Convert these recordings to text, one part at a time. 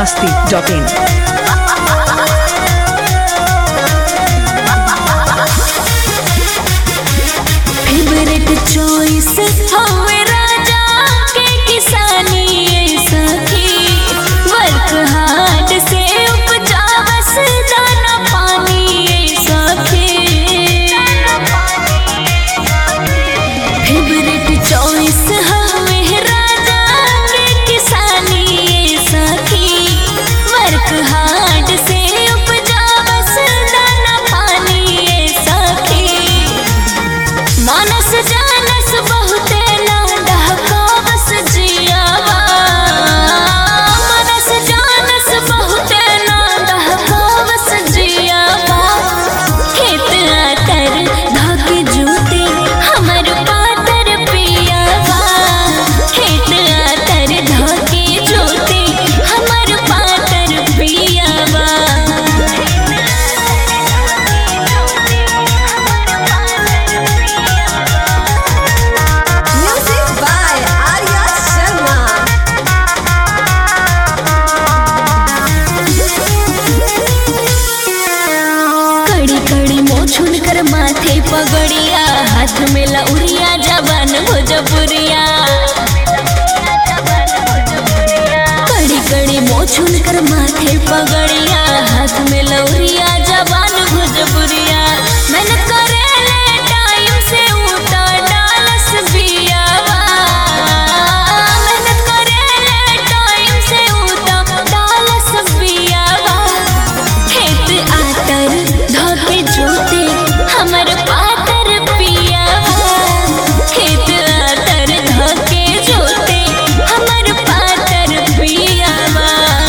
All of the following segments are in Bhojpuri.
masti.in. फेवरेट चॉइस हवे राजा के किसानी सखी वर्क हार्ड से उपजावस दाना पानी सखी फेवरेट चॉइस हवे राजा के किसानी सखी वर्क हार्ड से उपजावस दाना पानी सखी मानस जानस बहुते ना डहकावस जियावा मानस जानस बहुते ना डहकावस जियावा खेत आतर धाके जूते हमर पातर पियावा खेत आतर धाके जूते हमर पातर पियावा Music by Arya Sharma. कड़ी कड़ी मोछुन कर माथे पगड़िया हाथ में लउरिया जवान भोजपुरिया कड़ी कड़ी मोछुन कर माथे पगड़िया हाथ में लउरिया जवान भोजपुरिया मन करेले टाइम से उठा डालस बियावा मेहनत करेले टाइम से उठा डालस बियावा खेत आतर धोके जोते हमर पातर पियावा खेत आतर धोके जोते हमर पातर पियावा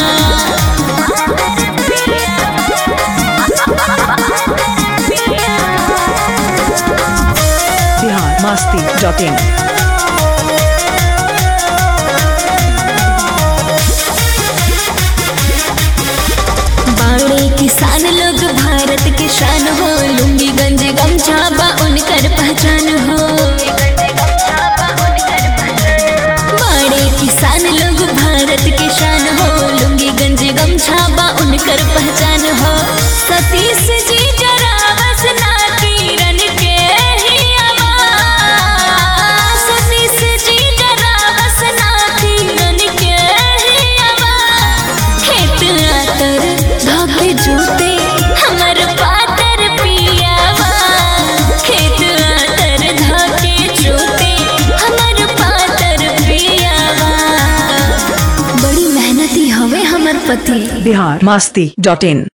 Bihar masti.in. बाड़े किसान लोग भारत के शान हो लुंगी गंज गमछा बा उनकर पहचान हो बाड़े किसान लोग भारत के शान हो लुंगी गंज गमछा बा उनकर पहचान हो सतीश जी जरा बस ना किरण के ही आवाज सतीश जी जरा बस ना किरण के ही आवाज खेत आतर धागे जूते हमर पातर पियावा खेत आतर धागे जूते हमर पातर पियावा बड़ी मेहनती हवे हमर पति Bihar masti.in.